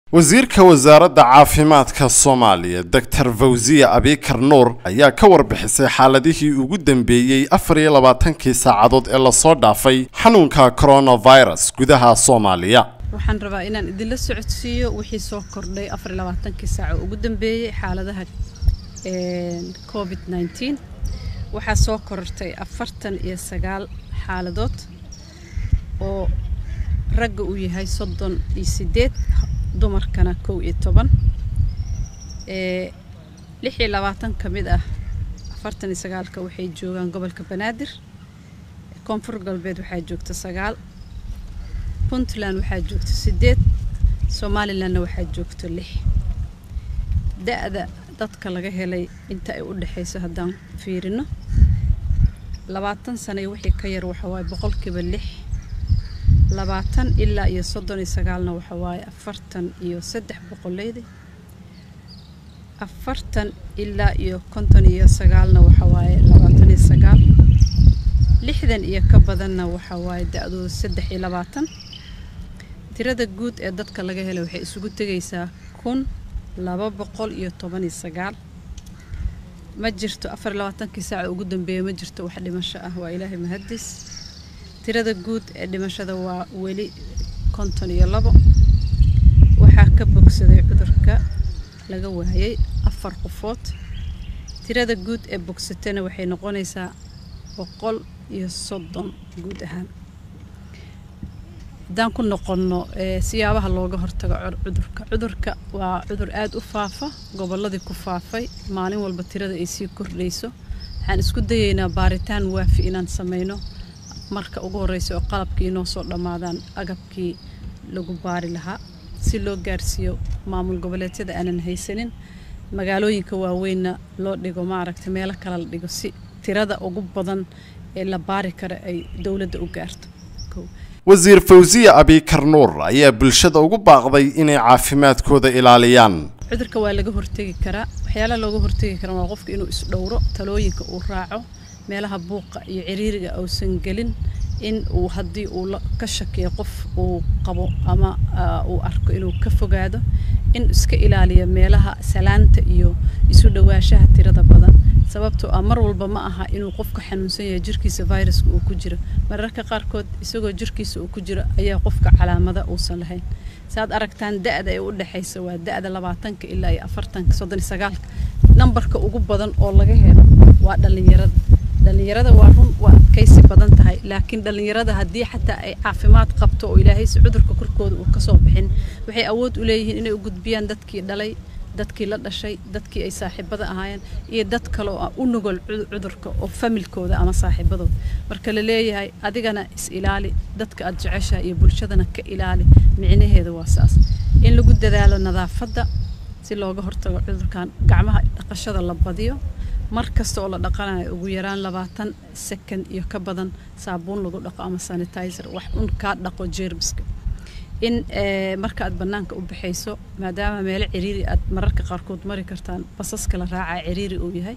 wasiirka wasaaradda caafimaadka soomaaliya doctor fawziya abikar nuur ayaa ka warbixisay xaaladihii ugu dambeeyey afar iyo labaatankii saacadood ee lasoo dhaafay xanuunka coronavirus gudaha soomaaliya waxaan rabaa inaan idinla socodsiiyo wixii soo kordhay afar iyo labaatankii saaco ugu dambeeyey xaaladaha covid nneteen waxaa soo korortay afartan iyo sagaal xaaladood oo ragga uu yahay soddon iyo sideed dumarkana kow iyo toban lix iyo labaatan ka mid ah afartan iyo sagaalka waxay joogaan gobolka banaadir koonfur galbeed waxaa joogta sagaal puntland waxaa joogta sideed somalilandna waxaa joogta lix da-da dadka laga helay inta ay u dhexayso haddaan fiirino labaatan sano iyo wixii ka yar waxa waaye boqolkiiba lix labaatan ilaa iyo soddon iyo sagaalna waxa waaye afartan iyo saddex boqoleydi afartan ilaa iyo konton iyo sagaalna waxa waaye labaatan iyo sagaal lixdan iyo ka badanna waxa waaye da-dooda saddex iyo labaatan tirada guud ee dadka laga helay waxay isugu tegaysaa kun laba boqol iyo toban iyo sagaal ma jirto afar iyo labaatankii saaca ugu dambeeya ma jirto wax dhimasho ah waa ilaahay mahadis tirada guud ee dhimashada waa weli konton iyo labo waxaa ka bogsaday cudurka laga waayay afar qofood tirada guud ee bogsatana waxay noqonaysaa boqol iyo soddon guud ahaan haddaan ku noqonno siyaabaha looga hortago cudurka cudurka waa cudur aada u faafa gobolladii ku faafay maalin walba tirada ay sii kordhayso waxaan isku dayaynaa baaritaan waafi inaan sameyno marka ugu horreysa oo qalabkii inoo soo dhammaadaan agabkii lagu baari lahaa si loo gaarsiiyo maamul goboleedyada aanan haysanin magaalooyinka waaweynna loo dhigo maaragtay meelo kale la dhigo si tirada ugu badan ee la baari kara ay dowladda u gaarto wasiir fawziya abikar nuur ayaa bulshada ugu baaqday inay caafimaadkooda ilaaliyaan cudurka waa laga hortegi karaa waxyaalaha looga hortegi kara waa qofka inuu isdhowro talooyinka uu raaco meelaha buuqa iyo ciriiriga uusan gelin in uu haddii uu ka shakiyo qof uu qabo ama uu arko inuu ka fogaado in iska ilaaliyo meelaha salaanta iyo isu dhawaashaha tirada badan sababtoo ah mar walba ma aha inuu qofka xanuunsan yahay jirkiisa viruska uu ku jiro mararka qaarkood isagoo jirkiisa uu ku jiro ayaa qofka calaamada uusan lahayn saaad aragtaan da-da ee u dhexaysa waa da-da labaatanka ilaa iyo afartanka soddon iyo sagaalka nambarka ugu badan oo laga helo waa dhallinyarada dhallinyarada waa run waa adkaysi badan tahay laakiin dhallinyarada haddii xataa ay caafimaad qabto oo ilaahaysi cudurka korkooda uu kasoo bixin waxay awood u leeyihiin inay u gudbiyaan dadkii dhalay dadkii la dhashay dadkii ay saaxiibada ahaayeen iyo dad kale oo u nugol cudurka oo familkooda ama saaxiibadooda marka la leeyahay adigana is ilaali dadka aad jeceshahay iyo bulshadana ka ilaali micnaheeda waa saas in lagu dadaalo nadaafadda si looga hortago cudurkan gacmaha dhaqashada la badiyo mar kasta oo la dhaqanayo ugu yaraan labaatan second iyo ka badan saabuun lagu dhaqo ama sanitizer wax un kaa dhaqo jeermiska in marka aad bannaanka u baxayso maadaama meelo ciriiri aad mararka qaarkood mari kartaan basaska la raacaa ciriiri uu yahay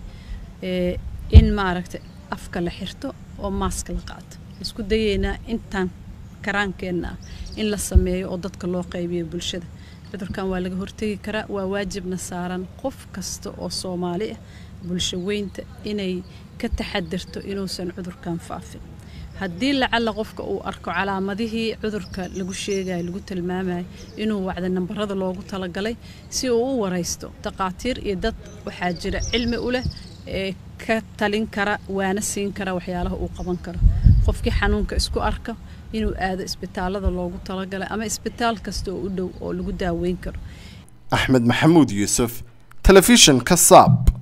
in maaragtay afka la xirto oo maaska la qaato isku dayeynaa intaan karaankeenna ah in la sameeyo oo dadka loo qaybiyo bulshada cudurkan waa laga hortegi karaa waa waajibna saaran qof kasta oo soomaali ah bulsho weynta inay ka taxadirto inuusan cudurkan faafin haddii lacalla qofka uu arko calaamadihii cudurka lagu sheegayo lagu tilmaamayo inuu wacda nambarada loogu talagalay si uu u waraysto takhaatiir iyo dad waxaa jira cilmi u leh ee ka talin kara waana siin kara waxyaalaha uu qaban karo qofkii xanuunka isku arka inuu aado isbitaalada loogu talagalay ama isbitaal kasta oo u dhow oo lagu daaweyn karo axmed maxamuud yuusuf telefishinka saab